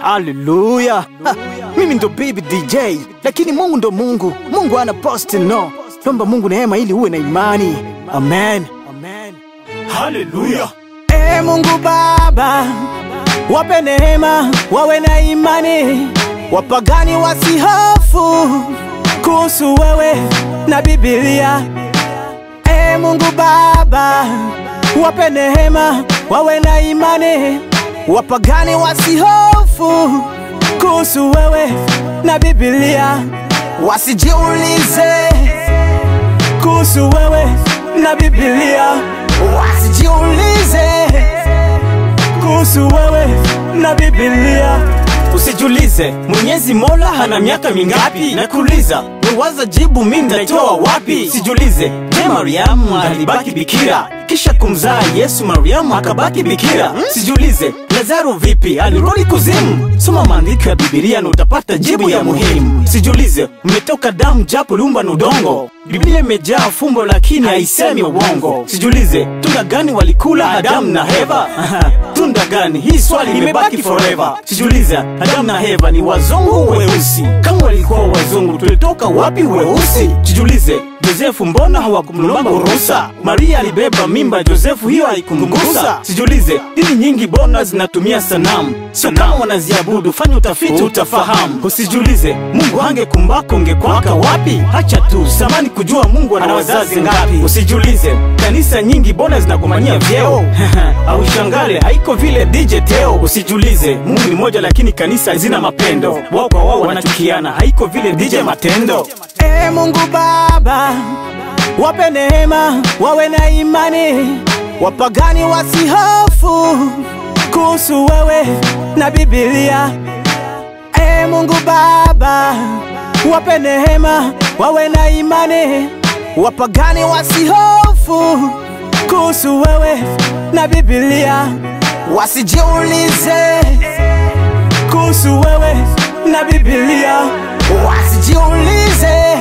Haleluya! Ha, Mimi ndo baby DJ, lakini Mungu ndo Mungu. Mungu ana post no. Lomba Mungu neema ili uwe na imani. Amen. Amen. Haleluya. E Mungu Baba, wape neema, wawe na imani, wapagani wasihofu kuhusu wewe na Biblia. E Mungu Baba, wape neema, wawe na imani, wapagani wasihofu kuhusu wewe na Biblia, wasijiulize kuhusu wewe na Biblia, wasijiulize kuhusu wewe na Biblia. Usijulize Mwenyezi Mola hana miaka mingapi, nakuuliza wewaza jibu mimi nitaitoa wapi? Sijulize je, Mariamu alibaki bikira kisha kumzaa Yesu, Mariamu akabaki bikira? Sijulize Lazaro vipi alirudi kuzimu? Soma maandiko ya Biblia na utapata jibu ya muhimu. Sijulize umetoka damu japo liumba na udongo. Biblia imejaa fumbo lakini haisemi uongo. Sijulize tunda gani walikula Adamu na Heva? tunda gani? Hii swali limebaki forever. Sijulize Adamu na Heva ni wazungu weusi? Kama walikuwa wazungu tulitoka wapi weusi? Sijulize Josefu mbona hawakumlomba ruhusa? Maria alibeba mimba ya Josefu, hiyo haikumgusa. Sijulize dini nyingi bona zinatumia sanamu, sio kama wanaziabudu. Fanya utafiti utafahamu. Usijulize Mungu angekumbako ungekwaka wapi? Hacha tu samani kujua Mungu ana wazazi ngapi. Usijulize kanisa nyingi bona zinagombania vyeo au shangale haiko vile DJ Teo. Usijulize Mungu ni moja lakini kanisa hazina mapendo, wao kwa wao wanachukiana, haiko vile DJ Matendo. E Mungu Baba, wape neema, wawe na imani, wapagani wasihofu kuhusu wewe na Biblia. E Mungu Baba, wape neema, wawe na imani, wapagani wasihofu kuhusu wewe na Biblia, wasijiulize kuhusu wewe na Biblia, wasijiulize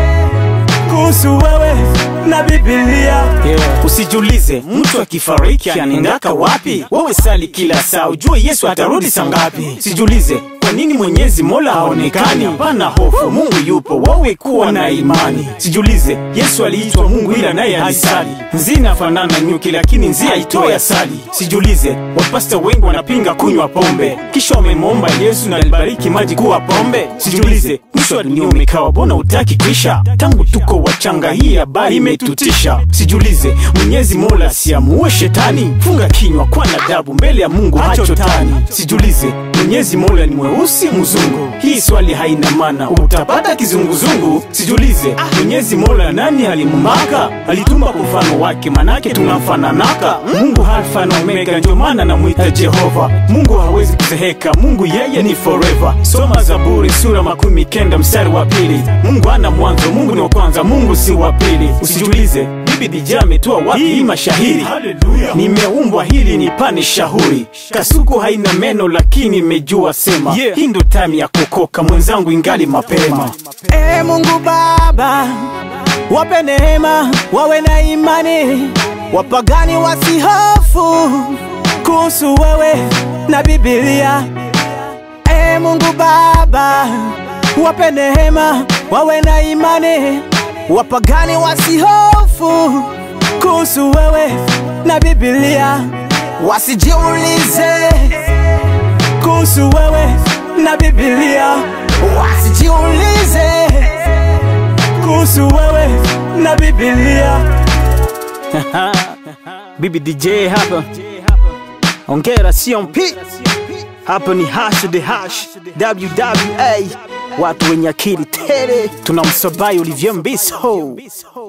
kuhusu wewe na Biblia. Yeah. Usijulize mtu akifariki anaendaka wapi. Wewe sali kila saa, ujue Yesu atarudi saa ngapi. Sijulize kwa nini Mwenyezi Mola haonekani. Hapana hofu, Mungu yupo, wewe kuwa na imani. Sijulize Yesu aliitwa Mungu ila naye alisali. Nzi inafanana nyuki, lakini nzi haitoi asali. Sijulize wapasta wengi wanapinga kunywa pombe, kisha wamemwomba Yesu na alibariki maji kuwa pombe. Sijulize mwisho wa dunia umekawa, bona utaki kisha. Tangu tuko wachanga, hii habari imetutisha. Sijulize Mwenyezi Mola siamuue shetani, funga kinywa kwa nadabu mbele ya Mungu hachotani. Sijulize Mwenyezi Mola ni mweusi mzungu, hii swali haina maana, utapata kizunguzungu. Sijulize Mwenyezi Mola nani alimumbaka, alituma kwa mfano wake, manake tunamfananaka. Mungu Alfa na Omega, ndio maana namwita Jehova. Mungu hawezi kuzeheka, Mungu yeye ni forever. Soma Zaburi sura makumi kenda mstari wa pili. Mungu ana mwanzo, Mungu ni wa kwanza, Mungu si wa pili. Usijulize bibi Dija ametoa wapi hii mashahiri? Nimeumbwa hili nipane shahuri, kasuku haina meno lakini imejua sema. Yeah. Hii ndo time ya kukoka mwenzangu, ingali mapema. E Mungu Baba, wape neema, wawe na imani, wapagani wasihofu kuhusu wewe na Biblia. E Mungu Baba, wape neema, wawe na imani, wapagani wasihofu kuhusu wewe na Biblia, wasijiulize kuhusu wewe na Biblia, wasijiulize kuhusu wewe na Biblia. Bibi DJ hapa, ongera CMP hapa ni hash the hash WWA, watu wenye akili tele, tunamsabai Olivier Mbiso.